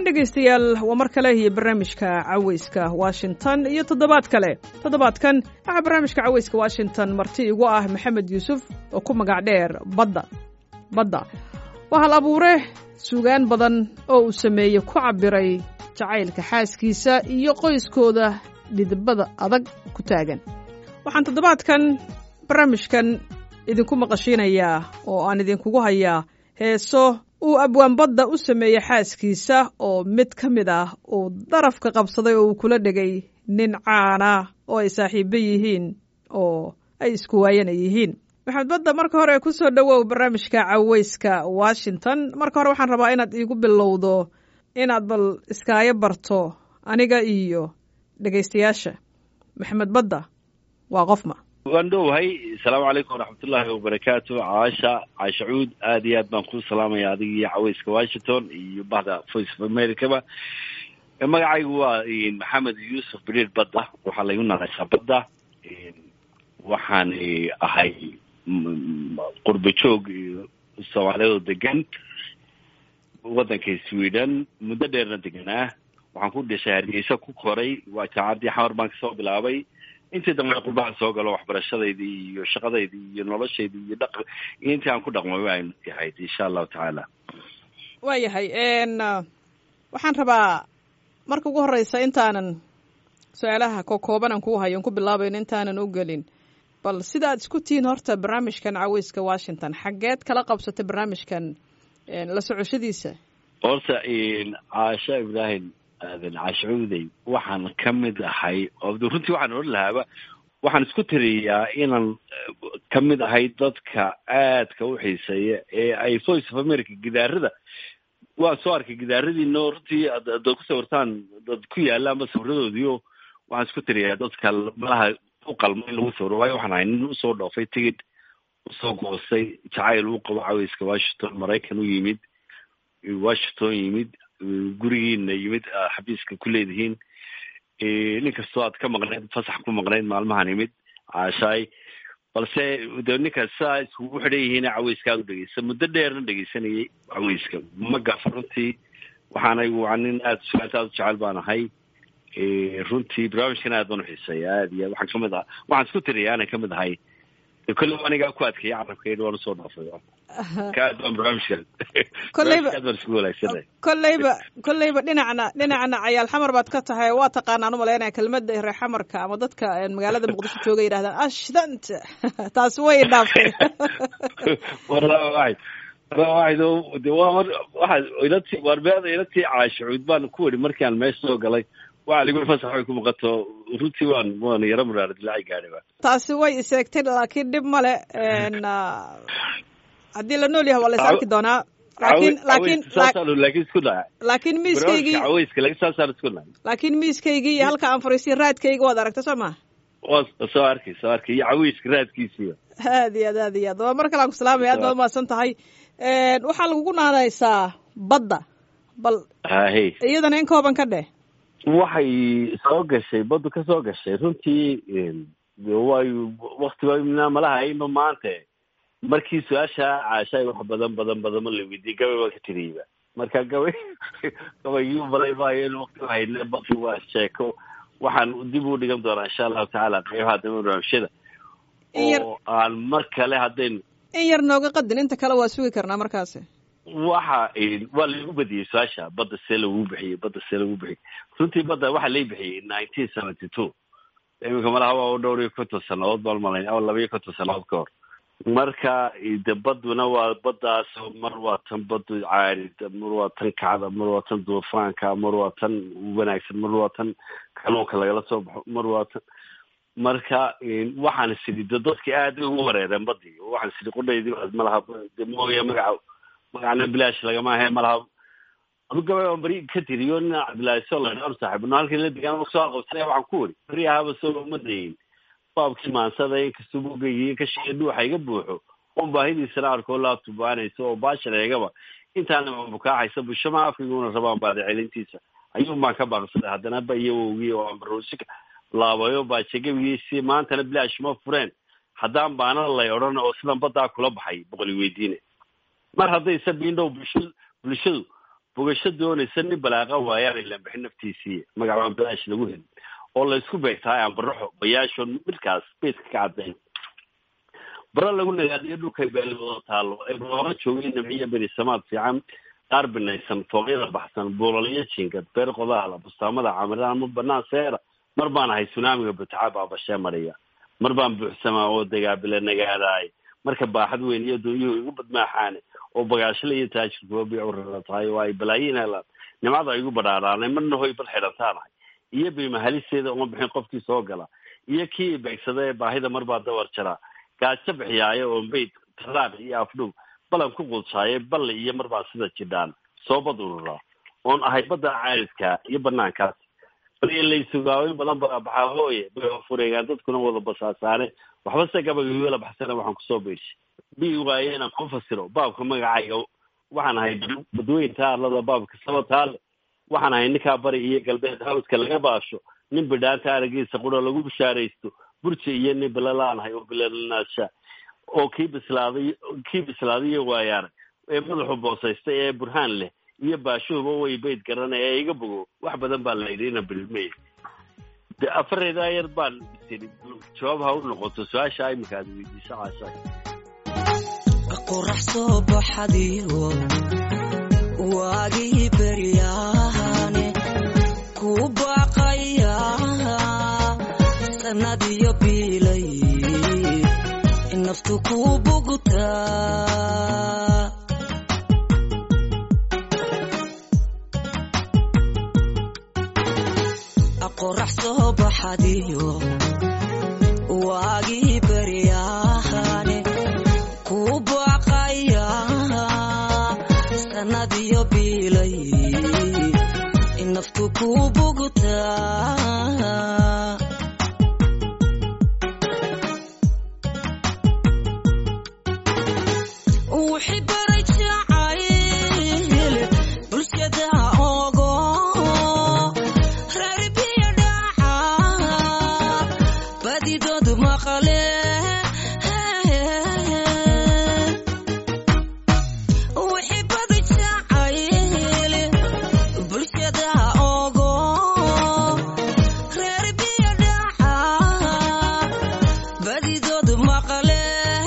dhegaystayaal waa mar kale iyo barnaamijka caweyska washington iyo toddobaad kale toddobaadkan waxaa barnaamijka caweyska washington marti igu ah maxamed yuusuf oo ku magac dheer badda badda waa hal abuure sugaan badan oo uu sameeyey ku cabbiray jacaylka xaaskiisa iyo qoyskooda dhidibada adag ku taagan waxaan toddobaadkan barnaamijkan idinku maqashiinayaa oo aan idinkugu hayaa heeso uu abwaanbadda u sameeyey xaaskiisa oo mid ka mid ah uu darafka qabsaday oo uu kula dhegay nin caana oo ay saaxiibo yihiin oo ay isku waayana yihiin maxamed badda marka hore ku soo dhowow barnaamijka caweyska washington marka hore waxaan rabaa inaad iigu bilowdo inaad bal iskaayo barto aniga iyo dhegaystayaasha maxamed badda waa qofma waan dhowahay asalaamu calaykum waraxmatullaahi wabarakaatu caasha caasha cuud aad iyo aad baan kuu salaamaya adiga iyo caweyska washington iyo bahda voice of americaba magacaygu waa maxamed yuusuf beriir badda waxaa laygu naqaysaa badda waxaan ahay qurba joog soomaaliyadoo degan waddanka sweden muddo dheerna deganaa waxaan ku dhashay hargeysa ku koray waa jaacadii xamar baan kasoo bilaabay intii dambe qurbaha soo galo waxbarashadaydii iyo shaqadaydii iyo noloshaydii iyo dhaq iyo intii aan ku dhaqmay aynu ahayd insha allahu tacaala waayahay waxaan rabaa marka ugu horeysa intaanan su-aalaha ko koobanan kuu hayo n ku bilaabayn intaanan u gelin bal sida aad isku tihiin horta barnaamijkan caweyska washington xaggeed kala qabsatay barnaamijkan la socoshadiisa horta caasha ibraahim aadan caashacuudey waxaan ka mid ahay oo runtii waxaan odhan lahaaba waxaan isku tiriyaa inaan ka mid ahay dadka aadka u xiiseeya ee ay voice of america gidaarada waan soo arkay gidaaradiino runtii adaad ku sawirtaan dad ku yaala ama sawiradoodiio waxaan isku tiriyaa dadka malaha u qalma in lagu sawiro waayo waxaan ahay nin usoo dhoofay tigid usoo goostay jacayl uu qabo caweyska washington maraykan u yimid washington yimid gurigiina yimid xabiiska ku leedihiin nin kastoo aad ka maqnayd fasax ku maqnayd maalmahan yimid caashaay balse de ninkaas saa iskugu xidhan yihiin caweyska aad u dhegeysa muddo dheerna dhegeysanayay caweyska ma gafa runtii waxaanay waa nin aada suaanta aad u jecel baan ahay runtii barnaamijkan aad baan uxiiseeya aad iyo waxaan kamid aha waxaan isku tiriya aanan kamid ahay kolleyba anigaa ku adkeeya carabkayna waan usoo dhaafay ka aad baan barnaamijkan kolleyba aad baan isku walaagsanay kolleyba kolleyba dhinacna dhinacna cayaal xamar baad ka tahay waa taqaanaan umalaynaya kelmadda reer xamarka ama dadka magaalada muqdisho jooga yidhahdaan ashdanta taasi way dhaaftay wallahi waxay wallahi de waa mar waxaa ilatii waarbeeda ilatii caashucuud baan ku weri markii aan meesha soo galay waxa ligu fasax way ku muuqato runtii waan waan yaro muraara dilaaci gaadhay ba taasi way iseegtay laakiin dhib male haddii la nool yahay waa la is arki doonaa laakiin laakiin saasaan laakiin isku nahay laakin miiskaygii caweyska laakiin saasaan isku nahay laakiin miiskaygii iyo halka aan fariisiy raadkayga waad aragta soo ma waa soo arkay soo arkay iyo caweyska raadkiisiiba aad iyo aad aad iyo aad waa mar kale aan ku salaamaya aad baad umahadsan tahay waxaa lagugu naanaysaa badda bal hahe iyadana in kooban ka dheh waxay soo gashay baddu ka soo gashay runtii way waktiba malaha ima maante markii su-aasha caashaay wax badan badan badan ma la weydiiyey gabay baan ka tiriyeyba marka gabay gabaygii balay maayo in wakti hayne badi waa sheeko waxaan dib u dhigan doonaa insha allahu tacaala qeybaha dambe barnaamijyada oo aan mar kale haddaynu in yar nooga qadin inta kale waa sugi karnaa markaasi waxa waa lagu badiyey su-aasha badda see lagu bixiyey badda see lagu bixiyey runtii badda waxaa lay bixiyey nineteen seventy two iminka malaha waa u dhowr iyo konton sanadood baan malayn ama laba iyo konton sanadood ka hor marka de baduna waa baddaas mar waa tan badu caarida mar waa tan kacda mar waa tan duufaanka mar waa tan wanaagsan mar waa tan kanuunka lagala soo baxo mar waa tan marka waxaan isidi de dadki aad ugu wareereen badii waxaan isidi qudhaydii malaha de mooya magaca magacna bilaash lagama ahe malaha adu gabay aan beri ka tiriyo nin cabdillaahi solan or saaxiib no halkii la degaan soo qabsanaya waxaan ku weri beri ahaba soo uma dayin baabkii maansada inkastoo bugaygiiyo kashiga dhuuxa iga buuxo un baahidiisana arkoo laabtubaanaysa oo baashar eegaba intaana bukaaxaysa bushama afkayguna rabaan baada celintiisa ayuun baan ka baaqsaday haddana ba iyo wowgii oo aan baroosika laabayo baajegabigiisi maantana bilaash ma fureen haddaan baana lay odhan oo sidan baddaa kula baxay boqoli weydiine mar haddaysa biindhow bulsha bulshadu bogasho doonaysa nin balaaqa waayaan ilaan bixin naftiisii magacbaan balaash lagu helin oo laysku beegtahay aan baraxo bayaasho midkaas beedka ka caddayn bara lagu nagaadiyo dhulkay beeli wada taalo ee barooqa joogay nimciyo berisamaad fiican qaar binaysan fooqyada baxsan buulaliyo jinkad beer qodaala bustaamada camiraan ma banaan seera mar baan ahay sunaamiga butaca baabashee mariya mar baan buuxsamaa oo dagaabila nagaadaay marka baaxad weyn iyo dunyuhu igu badmaaxaane oo bagaashla iyo taajirkuwa biicurala tahay oo ay balaayiin helaan nimcada igu badhaaraanay marna hoy bal xidhantaanahay iyo biimahalisteeda uma bixin qofkii soo gala iyo kii beegsada ee baahida marbaa dawar jaraa gaajo bixiyaayo oo mayd talaaq iyo afdhow balan ku quudshaaye balle iyo marbaa sida jidhaan soo bad ururaa oon ahay badda caaridka iyo banaankaas balilaysugaaweyn badan baa baxaa hooye bay fureegaan dadkuna wada basaasaane waxba se gabagawela baxsana waxaan kusoo beeshay bi waaye inaan ku fasiro baabka magacayga waxaan ahay badweynta arlada baabka sabataale waxaan ahay ninkaa bari iyo galbeed hawdka laga baasho nin bidhaanta aragiisa qura lagu bishaaraysto burji iyo nin bilalaanahay oo bilalanaasha oo kii bislaaday kii bislaaday iyo waayaarag ee madaxu boosaystay ee burhaan leh iyo baashuhuba way bayd garanay ee iga bogo wax badan baa layidhi ina bilmey de afareedaa yar baan tiri jawaab ha u noqoto su-aasha iminka aad weydiiso caashaay qorax soo baxadiyo waagii beryaane ku baaqaya sanadiyo biilay naftu ku bugtaa qorax soo baxadiyo waagii beryaane ku baaqaya sanadiyo biilay naftu ku bugtaa wixii baray jacayl bulshada ogo reer biyo dhaca badidoodu maqale wixii baday jacayl bulshada ogo reer biyo dhaca badidoodu maqale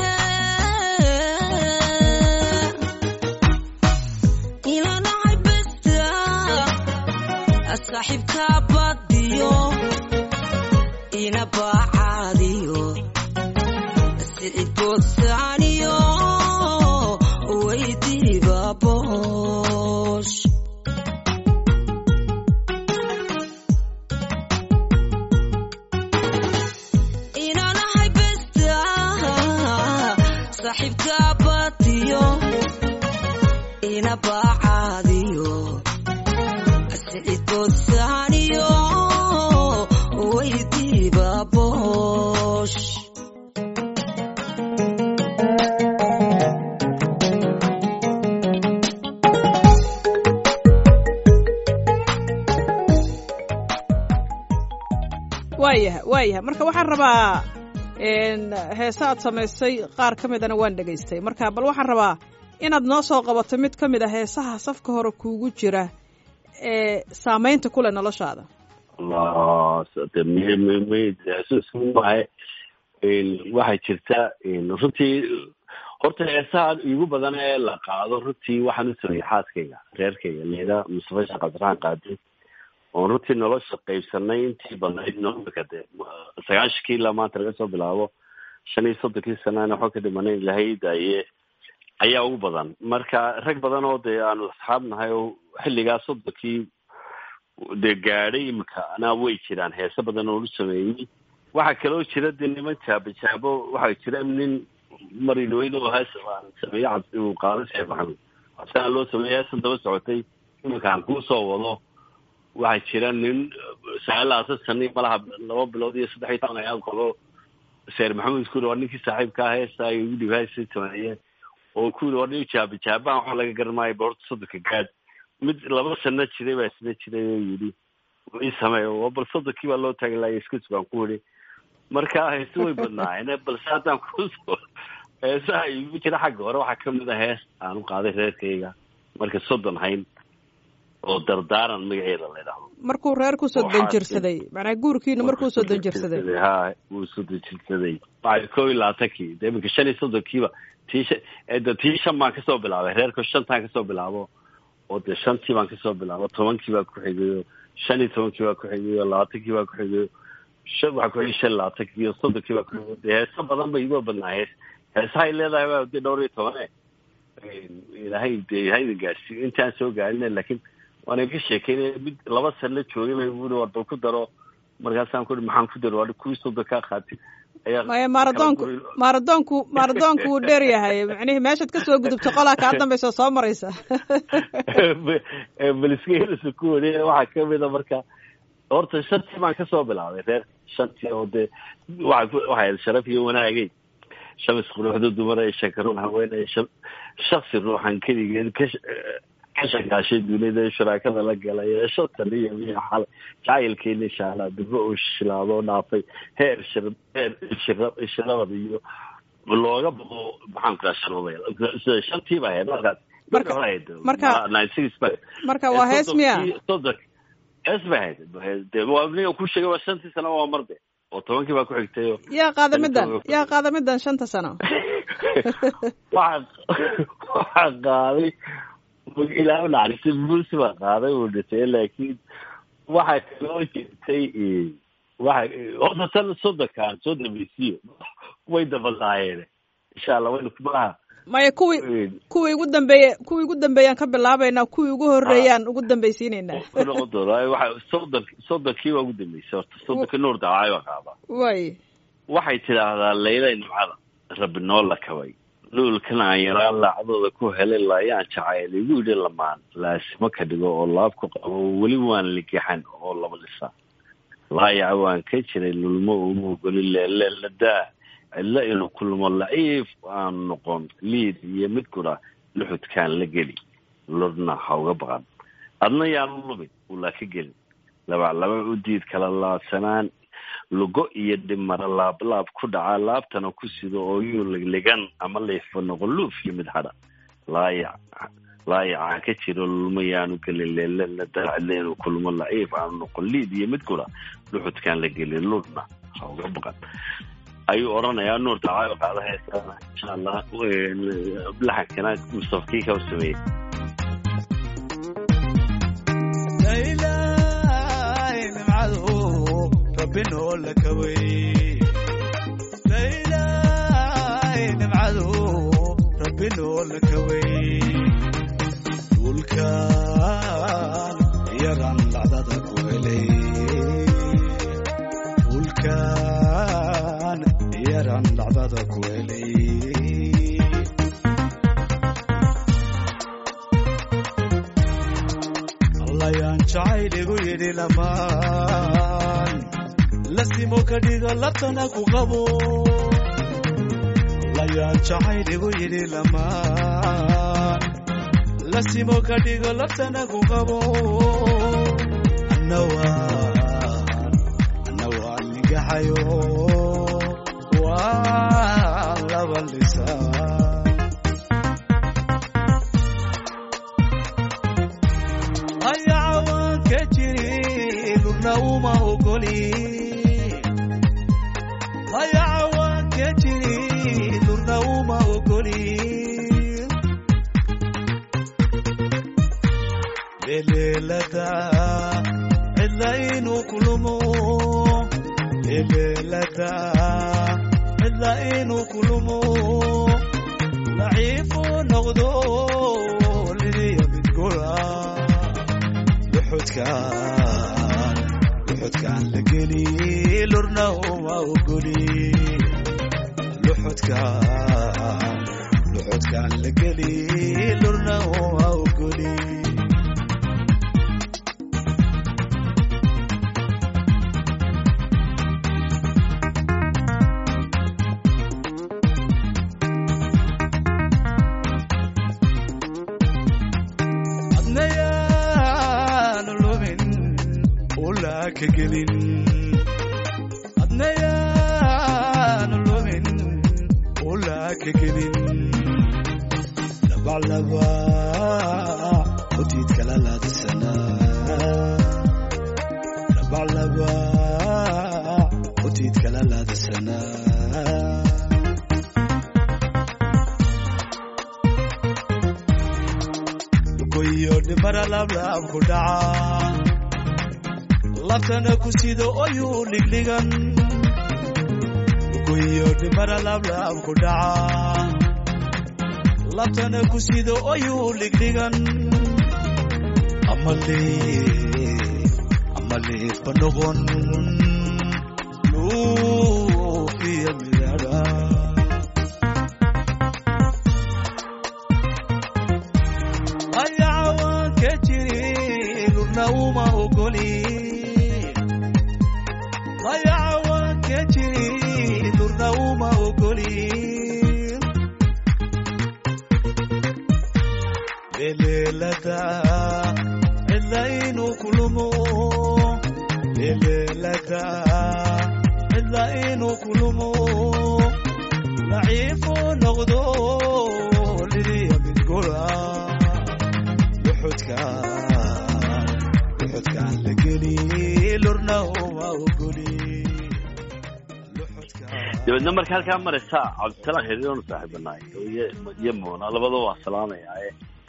ilanahay besta saaxiibka badiyo ina baacaadiyo siciboosaaniyo weydiiba boosh inanahay besta saaxiibka badiyo ina baacaadiyo siciboosaaniyo weydiiba boosh waayahay waayahay marka waxaan rabaa heese aad samaysay qaar ka midana waan dhegaystay marka bal waxaan rabaa inaad noo soo qabato mid ka mid a heesaha safka hore kuugu jira ee saamaynta ku leh noloshaada allah de m m maahe waxay jirta runtii horta heesaha igu badan ee la qaado runtii waxaan u sameeyey xaaskayga reerkayga leeda mustafa sheekh cabdiraxmaan qaadi oon runtii nolosha qaybsanay intii badnayd nomika de sagaashankii ilaa maanta laga soo bilaabo shan iyo soddonkii sanana waxba ka dhimanay ilahay daaye ayaa ugu badan marka rag badan oo dee aanu asxaab nahay oo xilligaa soddonkii dee gaadhay imika anaa way jiraan heese badan oo lu sameeyey waxaa kaloo jira dee niman jaabo jaabo waxaa jira nin marinweyn oo hees aan sameeye cabdi uu qaado sheekh maxamed cabsana loo sameeyey heesan daba socotay imika aan kuu soo wado waxaa jira nin sagaal labaatan sani malaha laba bilood iyo saddex iyo toban ayaad qabo seer maxamed kuri waa ninkii saaxiibka ah heesta ay ugu dhib heesa sameeye oo kuri waa nin jaaba jaabahan waxa laga garanaayo boorta soddonka gaad mid laba sano jiray baa isna jiray oo yidhi ii sameeyo bal soddonkii baa loo taagi laaya iska sugaan ku yidhi marka heese way badnaayeen balse haddaan kusoo heesaha igu jira xagga hore waxaa kamid a hees aan u qaaday reerkayga marka soddon hayn oo dardaaran magaceeda la yidhaahdo markuu reer kusoo Waxaa danjirsaday macnaa guurkiina markuu soo danjirsaday ha wuu soo danjirsaday waxay koo iyo labaatankii de iminka shan iyo soddonkiiba tii shan ee de tii shan baan kasoo bilaabay reerka shantaan kasoo bilaabo oo de shantii baan kasoo bilaabo tobankii baa ku xigayo shan iyo tobankii baa ku xigayo labaatankii baa ku xigayo shan waxaa ku xigay shan iyo labaatankii iyo soddonkii baa ku xigayo de heeso badan bay iga badnaa hees heesahay leedahay baa de dhowr iyo tobane ilaahay de hayna gaarsiiyo intaan soo gaarin laakiin waana ka sheekeynaya mid laba san la joogay bay bui war bal ku daro markaasaan ku maxaan ku daro waa kuwii sodon kaa qaatay ayaa maya maaradoonku maaradoonku maaradoonku wuu dheer yahay macnihii meeshaad kasoo gudubto qolaa kaa dambaysa soo maraysa baliska ku wade waxaa kamida marka horta shantii baan kasoo bilaabay reer shantii oo dee waa waxay sharaf iyo wanaagay shamis quruxda dumara shakaruun haweeney shaksi ruuxan keligeed ka ka shakaashay dunida shuraakada la galay shatan iyo iyo xal jacaylkeena insha allah dibro uu shilaado oo dhaafay heer shir heer shira shirabad iyo looga baqo maxaan ku dhaha sida shantii baa ahayd markaas Marka- marka- ninety six ba marka waa hees miya soddon hees bay ahayd de waa niga ku sheegay waa shantii sano waa marde oo tobankii baa ku xigtay oo yaa qaada middan yaa qaada middan shanta sano waxaa waxaa qaaday ilaa naxariistay bulsi baa qaaday uu dhintay laakiin waxaa kaloo jirtay waxa horta tan soddonkaan soo dambaysiyo way dabadaayeen insha allah waynu malaha maya kuwii kuwii ugu dambeeye kuwii ugu dambeeyaan ka bilaabaynaa kuwii ugu horreeyaan ugu dambaysiinaynaa ku noqon doona waxa soddon soddonkii waa ugu dambeysay horta soddonkii nuur dacay baa qaadaa way waxay tidhaahdaa layla nimcada rabbi noo la kabay luulkan aan yaraan laacdooda ku helay laayaan jacayl igu yidhi lamaan laasimo ka dhigo oo laab ku qabo weli waan ligaxan oo laba dhisa laayaca waan ka jiray lulmo uma ogoli leeleladaa cidlo inuu kulmo laciif aan noqon liid iyo mid kura luxudkaan la geli lodna ha uga baqan adna yaanu lubin ulaa ka gelin labac laba u diid kala laabsanaan lugo iyo dhimara laablaab ku dhaca laabtana ku sido oo yuu ligligan ama leifo noqon luuf iyo mid hadha laayac laayacaan ka jiro lulmo yaanu gelin leelala dalcidle inuu kulmo laciif aanu noqon liid iyo mid kura luxudkaan la gelin ludna ha uga baqan ayuu odhanayaa nuur dacaayo qaada heesana insha allah laxankana mustafakii ka sameeyey laylaay nimcadu rabbi noo la kabay laylaay nimcadu rabbi noo la kabay dhulkan yaran lacdada ku helay dhulkan yaran lacdada ku helay allayaan jacayligu yidhi lamaan lasimo ka dhigo labtana ku qabo allayaan jacayligu yidhi lamaan lasimo ka dhigo labtana ku qabo annawaan annawaan nigaxayo waan laba lisaan ayacawaan ka jiri lurna uma ogoli ayacawaan ka jiri lurna uma ogoli leleelada cidla inuu kulumo leleelada cidla inuu kulumo laciifu noqdo liliya midgola luxudkaan luxudkaan la geli lurna uma ogoli luxudkaan luxudkaan la geli lurna uma ogoli adnayaanu lumin ulaa ka gelin adnayaanu lumin ulaa ka gelin labaclaba hodiid kala laadsanaa goyo dhimara laablaab ku dhaca labtana ku sido oyuu dhigdhigan goyo dhimara laablaab ku dhaca labtana ku sido oyuu dhigdhigan amale amaleedba noqon luuqiya midara ayacawan ka jiri lurna uma ogoli ayacawan ka jiri lurna uma ogoli eleelada cila inuu kulumo eleelada cila inuu kulumo laciifo noqdo liliya midgola luxudka luxudkaan la geli lurna uma ogoli luxudka dabeedna marka halkaa maraysa cabdisalaam xiriironu saaxiibanaay iyo moona labada waa salaamayaaye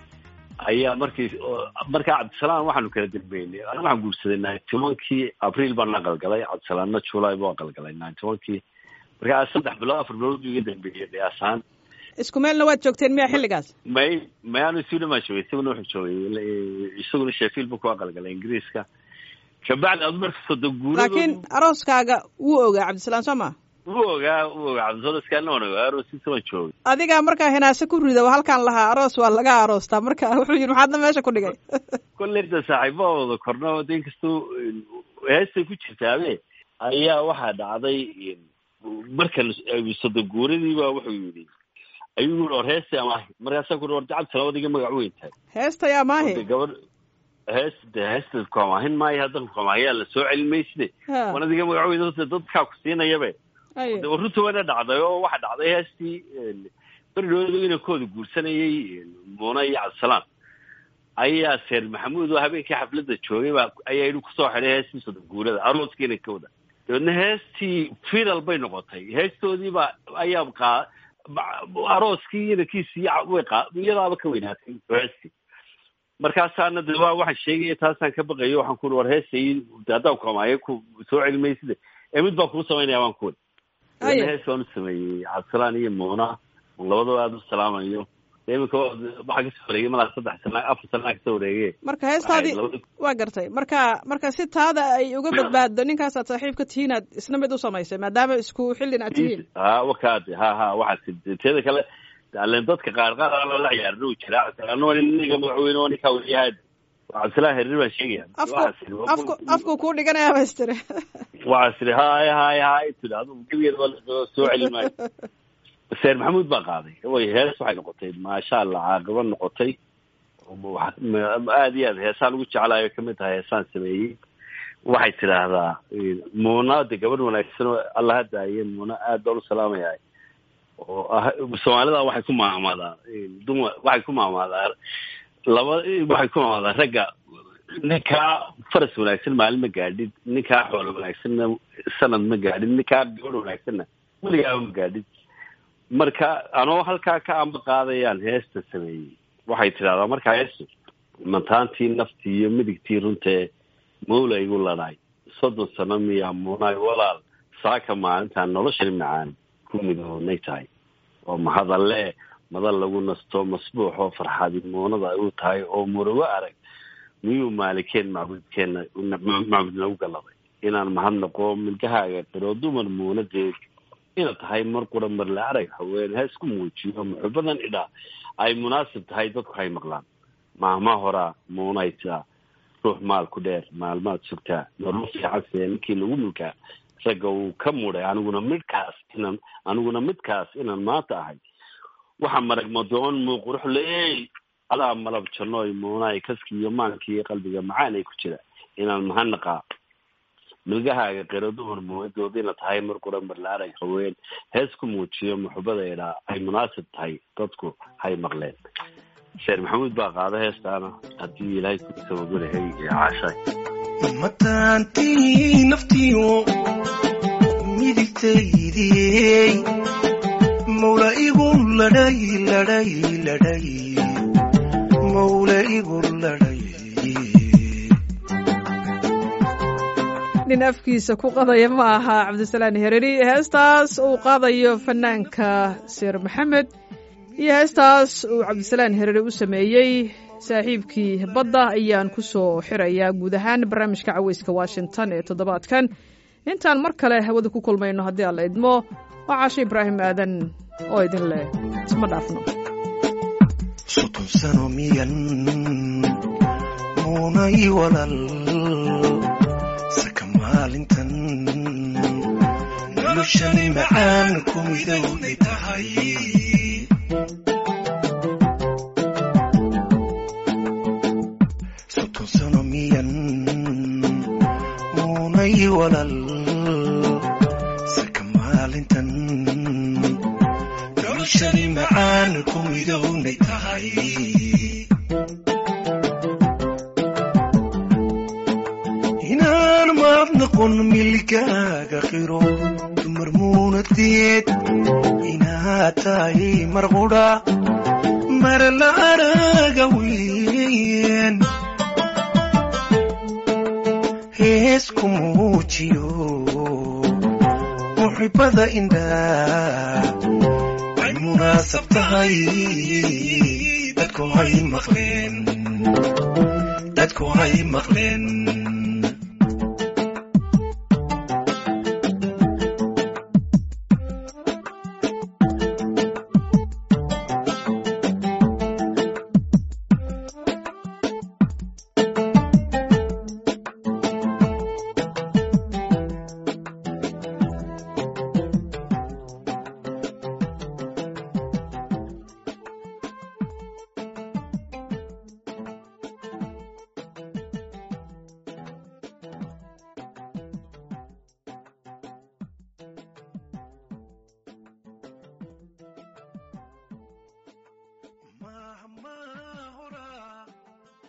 ayaa markii markaa cabdisalaam waxaanu kala dambeynay aniga waxaan guursaday ninety tobankii abriil baan aqalgalay cabdisalaamna july buu aqalgalay ninety tobankii markaa saddex bilood afar bilood buu iga dambeeyey qiyaasaan isku meelna waad joogteen miya xilligaas may may anu sweden baan joogay isaguna wuxuu joogay isaguna sheffield buu ku aqalgalay ingiriiska kabacdi adu marka soddon guurado laakiin arooskaaga wuu ogaa cabdisalaam soo ma wuu ogaa wuu ogaa cabdisalaam waan ogaa aroosiisa waan joogay adigaa markaa hinaase ku rida halkaan lahaa aroos waa laga aroostaa marka wuxuu yidhi maxaadna meesha ku dhigay kolley da saaxiibo wada korno de inkastoo heestay ku jirtaabe ayaa waxaa dhacday markan soddon guuradiiba wuxuu yidhi ayuu yii or heestay amaahi markaasaa ku war cabdisalaam adiga magac weyn tahay heesta yaa maahi de gabadh hees de heesta kuamaahin maayo haddan kuamaahiyaa la soo celin mayside Ha. wan adiga magac weyn horta dadkaa ku siinayabe Aye. de runta wayna dhacday oo waxaa dhacday heestii berdhooda inankooda guursanayay muuna iyo cabdisalaam ayaa seer maxamuud oo habeenkii xafladda joogay baa ayaa yidhi kusoo xidhay heestii soddon guurada arooskii inankooda dabeedna heestii final bay noqotay heestoodii baa ayaa qaa ba- arooskii inankiisii way qaa iyadaaba ka weynaatay heestii markaasaana de waa waxaan sheegaya taasaan ka baqayo waxaan ku war heesay haddaan kuamaayo ku soo celi mayside ee mid baan kuu samaynaya waan ku Aye. hees baan u sameeyey cabdisalaan iyo muuna labadaba aada u salaamayo iminka waxaa kasoo wareegay malaa saddex sana afar sanaa kasoo wareege marka heestaadii Waxay labada- waa gartay marka marka si taada ay uga badbaaddo ninkaasaad saaxiibka tihiin aad isna mid u samaysay maadaama isku xillin aad tihiin ha wakaade ha ha waxaa teeda kale alen dadka qaar qaar aan la ciyaarna uu jira cabdisalaamna waa ninka madaxweyne waa ninkaa weliyahaad cabdisalaam herir baan sheegaya afku Waxaas iri- afku afku kuu dhiganayaa baystire waxaas iri hay hay hay tidhaahdo gebigeeda waa lasoo soo celin maayo seer maxamuud baa qaaday way hees waxay noqotay maasha allah caaqaba noqotay Waxa- ma- aad iyo aad heesaan ugu jeclaayo kamid tahay heesaan sameeyey waxay tidhaahdaa muuna de gabadh wanaagsan oo alla hadaaye muuna aad baan u salaamayaa oo ah soomaalida waxay ku maamaadaa dumar waxay ku maamaadaa laba waxay ku maamaadaa ragga ninkaa faras wanaagsan maalin ma gaadhid ninkaa xoolo wanaagsanna sanad ma gaadhid ninkaa gabadh wanaagsanna weligaaba ma gaadhid marka anoo halkaa ka amba qaadayaan heesta sameeyey waxay tidhahdaa markaa heestu mantaantii naftii iyo midigtii runtee mawla igu ladhaay soddon sano miyaa muunaay walaal saaka maalintaan noloshani macaan ku midoonay tahay oo mahadalle madal lagu nasto masbuuxoo farxadi muunada ay u tahay oo murago arag miyuu maalikeen macbudkeenna macbud nagu galladay inaan mahadnaqo milgahaaga qiro dumar muunadeed inaad tahay mar qura marle arag haween ha isku muujiyo muxubadan idhaa ay munaasib tahay dadku hay maqlaan maahma horaa muunay tiraa ruux maal ku dheer maalmaad sugtaa nolol fiican see ninkii lagu mulkaa ragga uu ka mudhay aniguna midkaas inaan aniguna midkaas inaan maanta ahay waxa marag madoon muu qurux leey adaa malab jannooy muunaay kaskii iyo maankii iyo qalbiga macaan ay ku jira inaan mahadnaqaa milgahaaga qiro dumar muwadood ina tahay mar qura marla arag haween hees ku muujiyo muxubadeedha ay munaasib tahay dadku hay maqleen sheer maxamuud baa qaada heestaana haddii ilaahay ku sababulahay caashaay mataantii naftiyo midigtaydiyey mawla igu ladhay ladhay ladhay mawla igu ladhay nin afkiisa ku qadaya ma aha cabdisalaan hereri heestaas uu qaadayo fanaanka seer maxamed iyo heestaas uu cabdisalaan hereri u sameeyey saaxiibkii badda ayaan ku soo xirayaa guud ahaan barnaamijka caweyska washington ee toddobaadkan intaan mar kale hawada ku kulmayno haddii aan la idmo waa caasho ibraahim aadan oo idin leh isma dhaafno soddon sano miyan muunay walal saka maalintan noloshani macaan ku midowday tahay soddon sano miyan muunay walal saka maalintan noloshani macaan ku midownay tahay inaan maad noqon milkaaga qiro dumar muunadeed inaad tahay mar qudha mara la araga weyn hees ku muujiyo muxibada indhaa ay munaasab tahay dadku hay maqleen dadku hay maqleen